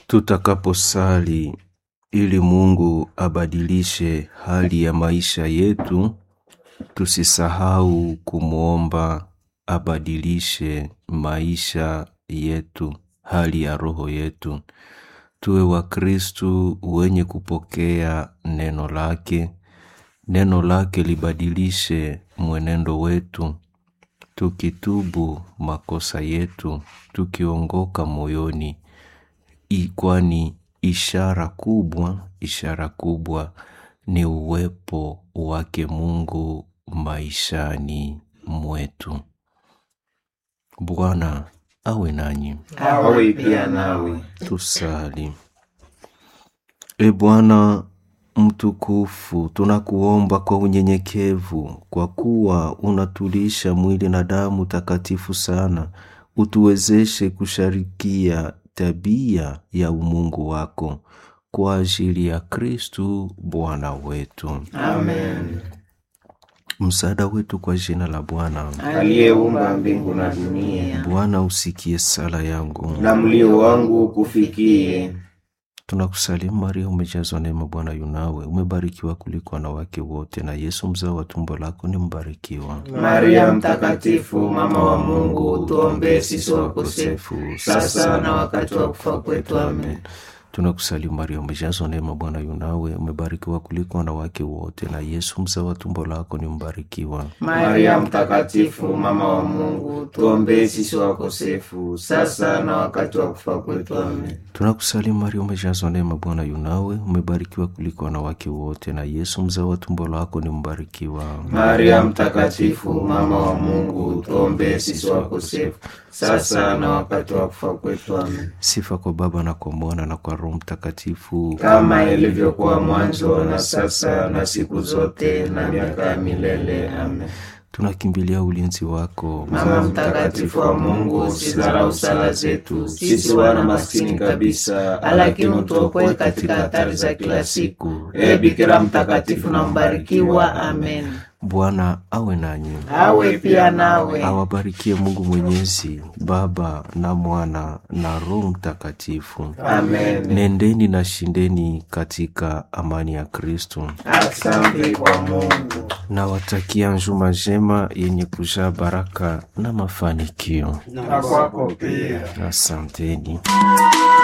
tutakaposali ili Mungu abadilishe hali ya maisha yetu, tusisahau kumwomba abadilishe maisha yetu, hali ya roho yetu. Tuwe Wakristu wenye kupokea neno lake, neno lake libadilishe mwenendo wetu, tukitubu makosa yetu, tukiongoka moyoni, I- kwani ishara kubwa, ishara kubwa ni uwepo wake Mungu maishani mwetu. Bwana awe nanyi. awe pia nawe. Tusali. E Bwana mtukufu, tunakuomba kwa unyenyekevu, kwa kuwa unatulisha mwili na damu takatifu sana, utuwezeshe kusharikia tabia ya umungu wako kwa ajili ya Kristu Bwana wetu. Amen. Msaada wetu kwa jina la Bwana. Aliyeumba mbingu na dunia, Bwana usikie sala yangu. na mlio wangu ukufikie. Tunakusalimu Maria, umejazwa neema, Bwana yunawe, umebarikiwa kuliko wanawake wote, na Yesu mzao wa tumbo lako ni mbarikiwa. Maria Mtakatifu, mama wa Mungu, tuombee sisi wakosefu, sasa na wakati wa kufa kwetu. Amen. Tunakusalimu Maria, umejazwa neema, Bwana yunawe, umebarikiwa kuliko wanawake wote, na Yesu mzao wa tumbo lako ni mbarikiwa. Maria Mtakatifu, mama wa Mungu, tuombee sisi wakosefu, sasa na wakati wa kufa kwetu. Amen. Tunakusalimu Maria, umejazwa neema, Bwana yunawe, umebarikiwa kuliko wanawake wote, na Yesu mzao wa tumbo lako ni mbarikiwa. Maria Mtakatifu, mama wa Mungu, tuombee sisi wakosefu, sasa na wakati wa kufa kwetu. Amen. Sifa kwa Baba na kwa Mwana na kwa Roho Mtakatifu, kama ilivyokuwa mwanzo na sasa na siku zote na miaka ya milele. Amen. tunakimbilia ulinzi wako. Mama mtakatifu wa Mungu, usidharau sala zetu sisi wana maskini kabisa, lakini utuokoe katika hatari za kila siku. E Bikira mtakatifu na mbarikiwa. Amen. Bwana awe nanyi, Awe pia nawe. awabarikie Mungu Mwenyezi, Baba na Mwana na Roho Mtakatifu. Amen. Nendeni na shindeni katika amani ya Kristo. Asante kwa Mungu. Nawatakia njuma njema yenye kujaa baraka na mafanikio. Na kwako pia. Asanteni.